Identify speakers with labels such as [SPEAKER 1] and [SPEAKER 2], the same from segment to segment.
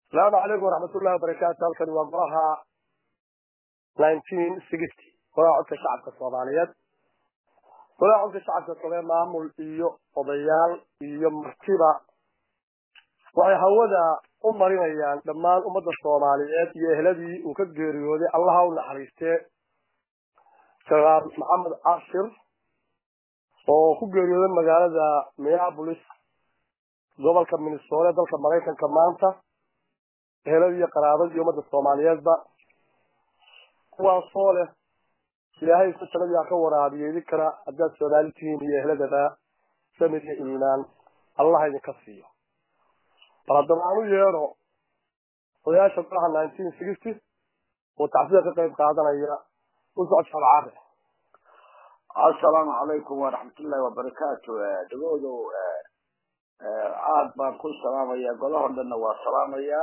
[SPEAKER 1] asalaamu calaykum waraxmatullahi wabarakaatu halkani waa golaha nineteen sixty golaha codka shacabka soomaaliyeed golaha codka shacabka soomaliyeed maamul iyo odayaal iyo martiba waxay hawada u marinayaan dhammaan ummadda soomaaliyeed iyo ehladii uu ka geeriyooday allaha u naxariistee janaal maxamed cashir oo ku geeriyooday magaalada minneapolis gobolka minnesota dalka maraykanka maanta eheladii iyo qaraabadii iyo ummadda soomaaliyeedba kuwaasoo leh ilaahay isku sanadii ha ka waraabiyo idinkana haddaad soomaali tihiin iyo ehladaba samir iyo iimaan allah idinka siiyo bal haddaba aan u yeedho odayaasha golaha nineteen sixty oo tacsida ka qayb qaadanaya u socod shabcaade
[SPEAKER 2] assalaamu calaykum waraxmatullahi wabarakaatu dhagoodow aad baan ku salaamaya golahoo dhanna waa salaamayaa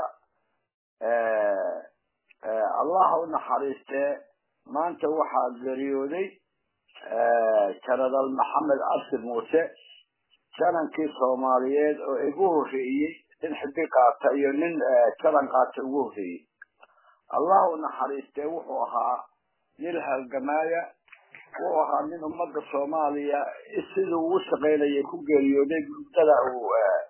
[SPEAKER 2] allah u naxariistee maanta waxaa geeriyooday janaraal maxamed cabdi muuse janankii soomaaliyeed oo igu horreeyey nin xiddi qaata iyo nin jalan qaata ugu horreeyey allah u naxariistee wuxuu ahaa nin halgamaaya wuxuu ahaa nin ummadda soomaaliya siduu ugu shaqaynayay ku geeriyooday muddada uu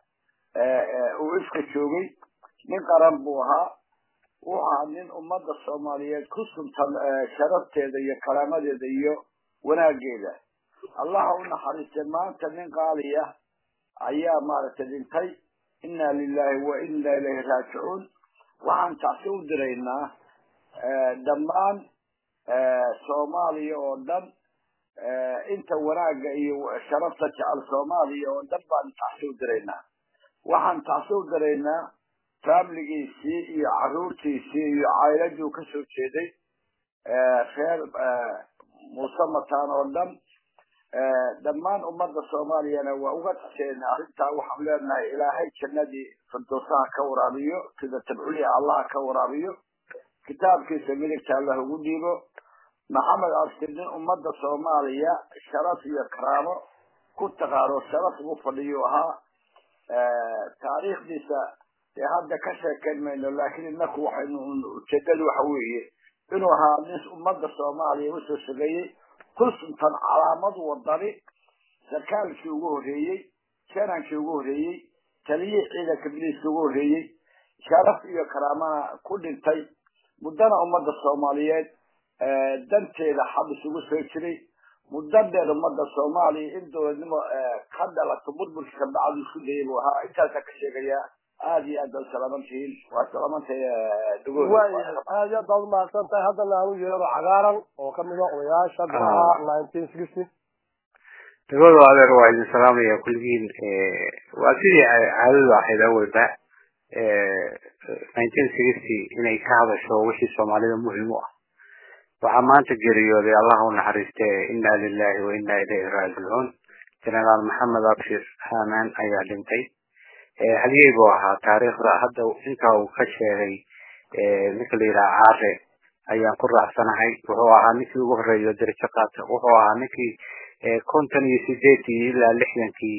[SPEAKER 2] uu ifka joogay nin qaran buu ahaa wuxuu ahaa nin ummadda soomaaliyeed ku suntan sharafteeda iyo karaamadeeda iyo wanaageeda allaha u naxariistay maanta nin qaali ah ayaa maaragtay dhintay inna lilahi wa inna ilayhi raajicuun waxaan tacsi u diraynaa dhammaan soomaaliya oo dhan inta wanaagga iyo sharafta jecel soomaaliya oo dhan baan tacsi u diraynaa waxaan tacsi u diraynaa faamiligiisii iyo caruurtiisii iyo caayiladii ka soo jeeday reer muuse mataan oo dhan dhammaan ummadda soomaaliyana waa uga taseenaa arrintaa waxaan leenahay ilaahay jannadii firdowsaha ka waraabiyo sida tabculiha allaha ka waraabiyo kitaabkiisa midigta allah ugu dhiibo maxamed abshir nin ummadda soomaaliya sharaf iyo karaamo ku taqaano sharaf ugu fadhiyo ahaa taariikhdiisa dee hadda ka sheekayn mayno laakiin inaku waxaynu ujeedadu waxa weeye inuu ahaa nin ummadda soomaaliya usoo shaqeeyey ku suntan calaamad wadani sarkaalkii ugu horreeyey janankii ugu horreeyey taliyihii ciidanka biliiska ugu horreeyey sharaf iyo karaamana ku dhintay muddana ummadda soomaaliyeed danteeda xabis ugu soo jiray muddo dheer ummadda soomaaliya in dowladnimo ka dhalato burburka ka bacdu isku dayay buu ahaa intaasaa ka sheegayaa aada iyo aad baad salaamantihiin waa salaamantay
[SPEAKER 1] waayahay aad iyo aad baad umahadsan tahay haddana aan u yeero cagaaran oo kamid a odayaasha golaha nineteen sixty
[SPEAKER 3] dagoodo adeer waa idin salaamaya kulligiin waa sidii caadadu ahayd awalba nineteen sixty inay ka hadasho wixii soomaalida muhim u ah waxaa maanta geeriyooday allah u naxariiste inna lilahi wa inna ilayhi raajicuun generaal maxamed abshir hamaan ayaa dhintay halyey buu ahaa taariikhda hadda inta uu ka sheegay ninka la yidhaha caare ayaan ku raacsanahay wuxuu ahaa ninkii ugu horreeyo darajo qaata wuxuu ahaa ninkii konton iyo sideetii ilaa lixdankii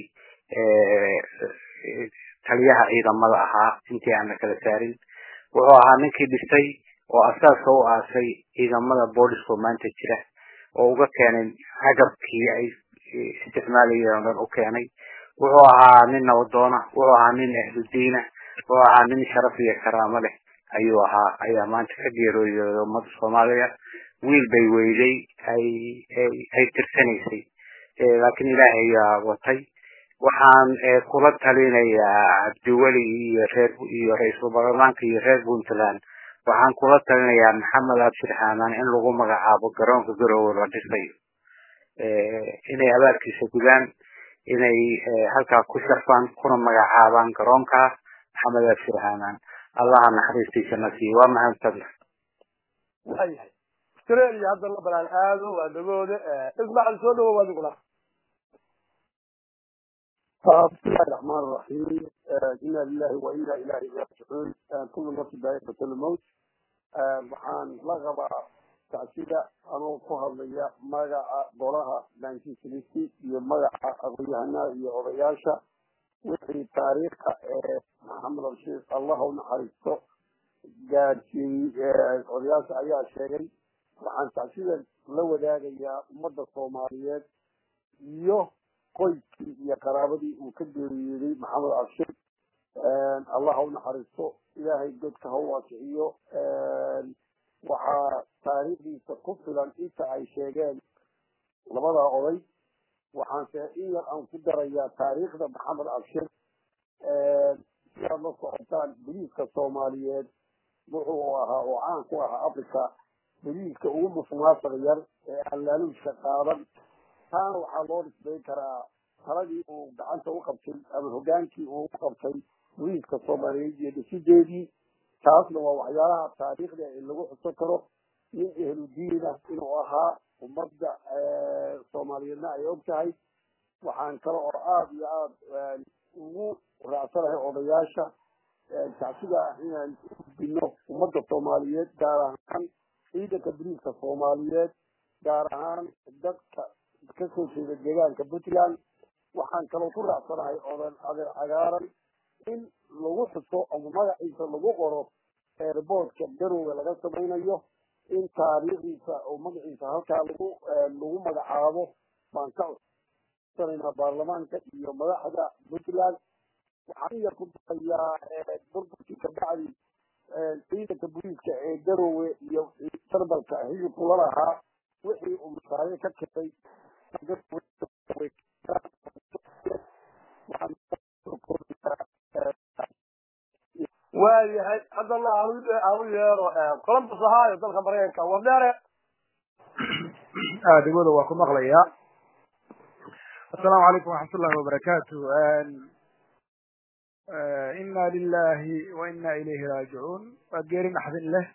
[SPEAKER 3] taliyaha ciidamada ahaa intii aan la kala saarin wuxuu ahaa ninkii dhistay oo asaaska u aasay ciidamada booliska maanta jira oo uga keenay agabkii ay isticmaalayeen oo dhan u keenay wuxuu ahaa nin nabadoona wuxuu ahaa nin ahludiina wuxuu ahaa nin sharaf iyo karaamo leh ayuu ahaa ayaa maanta ka geerooyooday ummadda soomaaliya wiil bay weyday ay ay tirsanaysay laakiin ilaahay ayaa watay waxaan kula talinayaa cabdiweli iyo reer iyo ra-iisul baarlamaanka iyo reer puntland waxaan kula talinayaa maxamed abshir xaamaan in lagu magacaabo garoonka garowe la dhisayo inay abaarkiisa gudaan inay halkaa ku sharfaan kuna magacaabaan garoonka maxamed abshir xaamaan allaha naxariistiisa na siiyo waa mahadsantahay
[SPEAKER 1] waayahay australia haddana balaan aado waa dagooda ismaaciil soo dhawow adiguna
[SPEAKER 4] بسم الله الرحمن الرحيم إنا لله وإنا إليه راجعون كل نفس ذائقة الموت waxaan la qabaa tacsida anoo ku hadlaya magaca golaha nineteen sixty iyo magaca aqoon-yahanaha iyo odayaasha wixii taariikha ee maxamed abshiir allah u naxariisto gaadhsiiyey odayaasha ayaa sheegay waxaan tacsida la wadaagayaa ummadda soomaaliyeed iyo qoyskii iyo qaraabadii uu ka geeriyooday maxamed abshir allah ha u naxariisto ilaahay godka ha u waasiciyo waxaa taariikhdiisa ku filan inta ay sheegeen labadaa oday waxaanse in yar aan ku darayaa taariikhda maxamed abshir si aad la socotaan boliiska soomaaliyeed wuxuu ahaa oo caan ku ahaa africa boliiska ugu musuqmaasuqa yar ee aan laaluushka qaadan taana waxaa loo dhisbayn karaa taladii uu gacanta u qabtay ama hogaankii uu u qabtay boliiska soomaaliyeed iyo dhisideedii taasna waa waxyaalaha taariikhda ee lagu xuso karo nin ehludiina inuu ahaa ummadda soomaaliyeedna ay og tahay waxaan kale oo aada iyo aada ugu raacsanahay odayaasha tacsida inaan u gudbino ummadda soomaaliyeed gaar ahaan ciidanka boliiska soomaaliyeed gaar ahaan dadka kasoo jeeda deegaanka puntland waxaan kaloo ku raacsanahay odan adeer cagaaran in lagu xuso ama magaciisa lagu qoro eerboodka garowga laga samaynayo in taariikhdiisa oo magaciisa halkaa lagu lagu magacaabo baan ka codsanaynaa baarlamaanka iyo madaxda puntland waxaan yar ku darayaa burburkii kabacdi ciidanka boliiska ee garowe iyo sarbalka higibku la lahaa wixii uu mashaariic ka keenay
[SPEAKER 1] waayahay haddana aan u yeero columbus ohio dalka maraykanka wardheere
[SPEAKER 5] adigooda waa ku maqlayaa assalaamu calaykum waraxmatullahi wabarakaatu ina lilahi wa ina ilayhi raajicuun waa geeri naxdin leh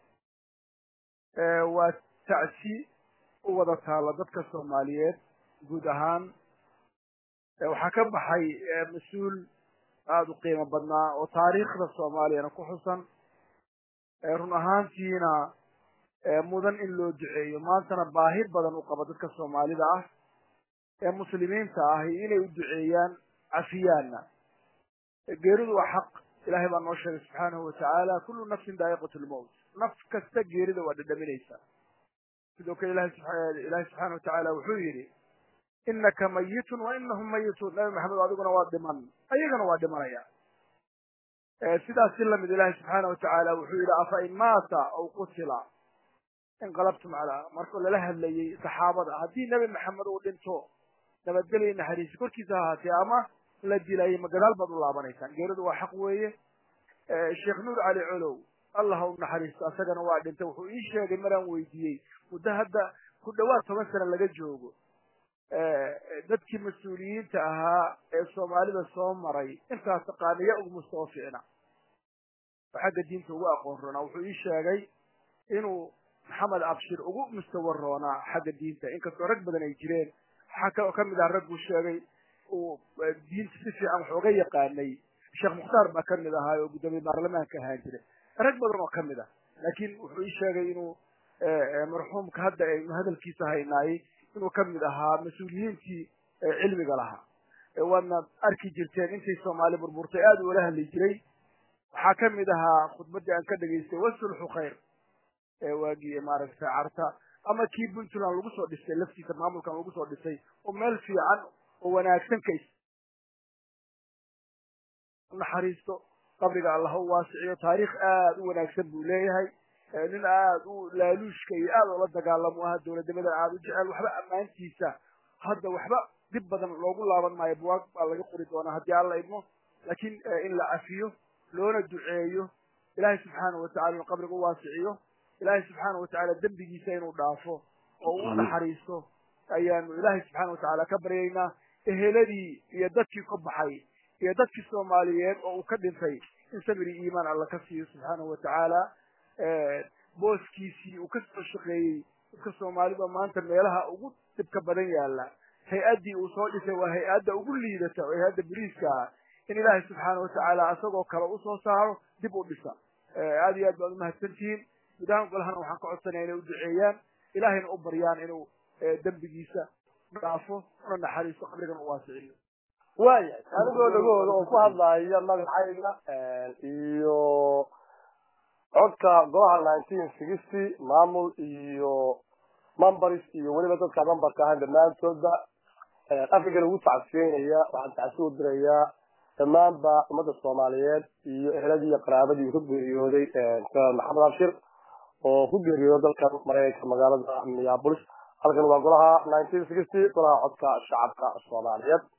[SPEAKER 5] waa tacsi u wada taalla dadka soomaaliyeed guud ahaan waxaa ka baxay mas-uul aada u qiimo badnaa oo taariikhda soomaaliyana ku xusan run ahaantiina mudan in loo duceeyo maantana baahi badan u qaba dadka soomaalida ah ee muslimiinta ahi inay u duceeyaan cafiyaanna geeridu waa xaq ilahay baa noo sheegay subxaanahu watacaala kullu nafsin daa'iqat lmowt naf kasta geerida waa dhadhaminaysaa sidoo kale ilahay ilahay subxaana watacaala wuxuu yidhi inaka mayitun wa inahum mayituun nabi maxamed adiguna waa dhiman ayagana waa dhimanaya sidaas si lamid ilahi subxaana watacaala wuxuu yidhi afa in maata aw qutila inqalabtum calaa marka lala hadlayey saxaabada haddii nebi maxamed uu dhinto nabadgelya naxariisi korkiisa ha ahaatee ama la dilayay ma gadaal baad u laabanaysaan geeridu waa xaq weeye sheekh nuur cali colow allah ha u naxariisto asagana waa dhintay wuxuu ii sheegay maraan weydiiyey muddo hadda ku dhawaad toban sano laga joogo dadkii mas-uuliyiinta ahaa ee soomaalida soo maray intaas taqaaniya ugu mustawa ficna oo xagga diinta ugu aqoon roonaa wuxuu ii sheegay inuu maxamed abshir ugu mustawa roonaa xagga diinta inkastoo rag badan ay jireen waxaa kaloo kamid ah ragguu sheegay uu diinta si fiican wax uga yaqaanay sheekh mukhtaar baa kamid ahaa oo guddoomiye baarlamaanka ahaan jiray rag badan oo kamid ah laakiin wuxuu ii sheegay inuu marxuumka hadda aynu hadalkiisa haynaayey inuu kamid ahaa mas-uuliyiintii cilmiga lahaa waadna arki jirteen intay soomaali burburtay aada ula hadli jiray waxaa kamid ahaa khudbaddii aan ka dhegaystay wasulxu khayr waagii maaragtay carta ama kii puntland lagu soo dhisay laftiisa maamulkan lagu soo dhisay oo meel fiican oo wanaagsan ka naxariisto qabriga allah u waasiciyo taariikh aada u wanaagsan buu leeyahay nin aada u laaluushka iyo aada ula dagaalamo aha dowladnimadan aada u jecel waxba ammaantiisa hadda waxba dib badan loogu laaban maayo buwaag baa laga qori doonaa haddii alla idmo laakiin in la cafiyo loona duceeyo ilaahay subxaana watacala inuu qabriga u waasiciyo ilaahay subxaana watacaala dembigiisa inuu dhaafo oo u naxariisto ayaanu ilaahay subxaana watacaala ka baryaynaa eheladii iyo dadkii ka baxay iyo dadkii soomaaliyeed oo uu ka dhintay in sabri iimaan alla ka siiyo subxaanahu watacaala booskiisii uu kasoo shaqeeyey dadka soomaalida maanta meelaha ugu dhibka badan yaala hay-addii uu soo dhisay waa hay-adda ugu liidata oo hay-adda beriiska ah in ilaahay subxaana watacaala isagoo kale usoo saaro dib u dhisa aada iyo aad baad umahadsantihiin gudahaan golahana waxaan ka codsanaya inay u duceeyaan ilaahayna u baryaan inuu dembigiisa dhaafo una naxariisto qabrigan u waasiciyo
[SPEAKER 1] waayahay anigoo dhagahooda oo ku hadlaya magacayga iyo codka golaha nineteen sixty maamul iyo members iyo weliba dadka memberka ahan dhammaantoodba african ugu tacsiyeynaya waxaan tacsi u dirayaa dhammaanba ummadda soomaaliyeed iyo ehladii iyo qaraabadii ka geeriyooday janaal maxamed abshir oo ku geeriyooday dalkan maraykanka magaalada minneapolis halkan waa golaha nineteen sixty golaha codka shacabka soomaaliyeed